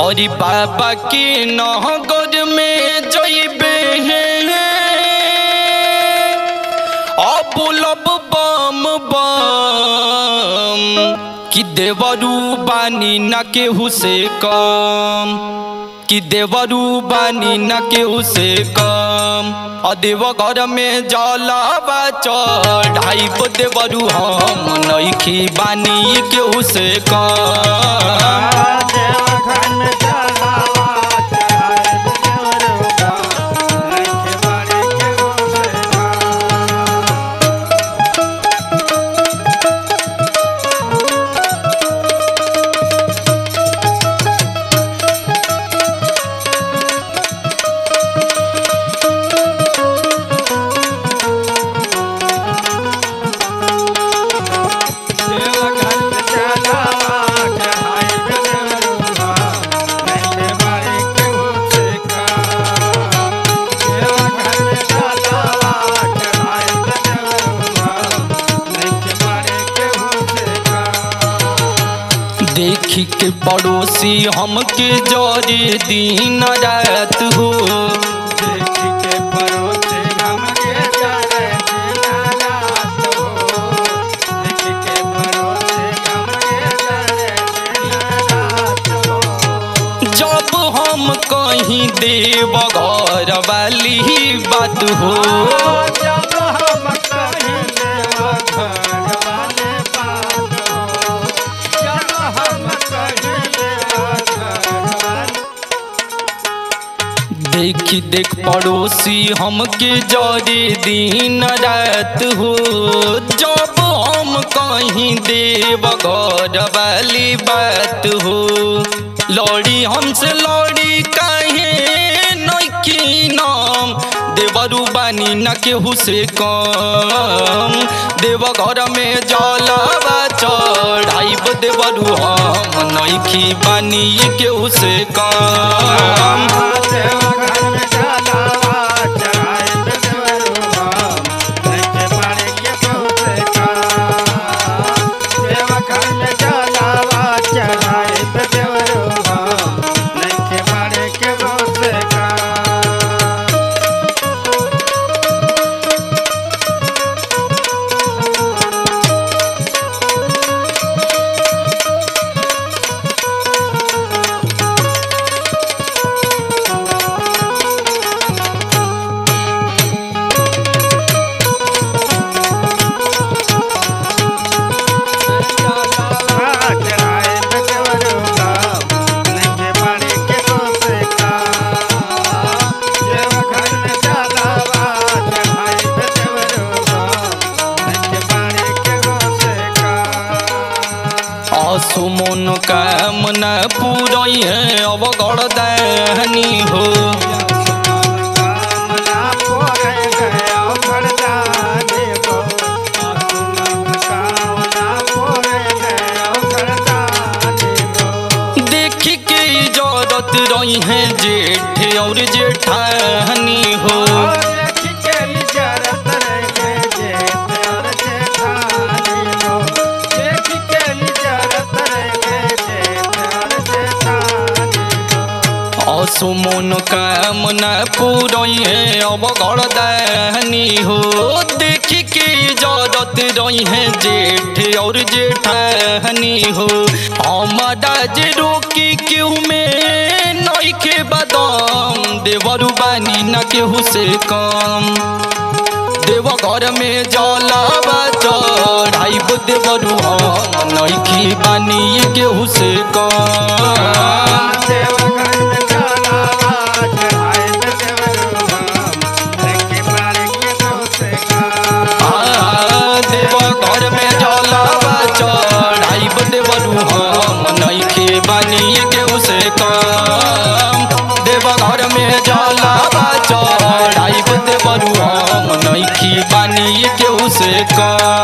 और बाबा की नहगर में जइबे अबुलब बम बम कि देवरू बानी न केहू से कम कि देवरू बानी न केहू से कम अदेव घर में जलावा चढ़ाई देवरू हम नइखी बानी केहू से कम देवघर में जलावा चढ़ाए देवरुगा, नइखे बाड़ी केहू से कम। देवघर में जलावा चढ़ाए देवरुगा, नइखे बाड़ी केहू से कम। देवघर में जलावा चढ़ाए देवरुगा, नइखे बाड़ी केहू से कम। देखी के पड़ोसी हमके जरे दिन रात हो देखी के परोसे हमके जाने दिना रात हो। देखी के परोसे हमके जाने दिना रात हो। जब हम कहीं देव घर वाली बात हो जब हम कहीं देवघर वाले बात हो। जब हम कहीं देवघर वाले देखी देख पड़ोसी हमके जरे दिन रात हो जब हम कहीं देव घर वाली बात हो लौड़ी हमसे लौड़ी काहे नइकी नाम देवरू बानी न केहू से कम देव घर में जलावा चढ़ाइब देवरू हम नइखी बानी केहू से कम देवघर में जलावा चढ़ाए देवरुगा, नइखे बाड़ी केहू से कम। देवघर में जलावा चढ़ाए देवरुगा, नइखे बाड़ी केहू से कम। चढ़ाए देवरुगा, नइखे बाड़ी केहू से कम। देवघर में जलावा चढ़ाए देवरुगा, नइखे बाड़ी केहू से कम। असुमन कामना पुरई है अब गड़दानी हो कामना पोरे गया घरदानी हो। कामना पोरे गया घरदानी हो। देख के इजाजत रही है जेठ और जेठानी हो और देखी के इजारत रहे जेठ और जेठानी हो। देखी के इजारत रहे जेठ और जेठानी हो। असुमन कामना पुरई है अब गड़दानी हो देख के इजाजत रही है जेठ और जेठानी हो हमारा जे रोकी क्यों में नइखे बदम देवरू बानी न केहू से कम देव घर में जलावा चढ़ाइब देवरू हम नइखी बानी केहू से कम देवघर में जलावा चढ़ाए देवरुगा, नइखे बाड़ी केहू से कम। आ, देव घर में जलावा चढ़ाइब देवरू हम नइखे बानी केहू से कम देव घर में जलावा चढ़ाइब देवरू हम नइखी बानी केहू से कम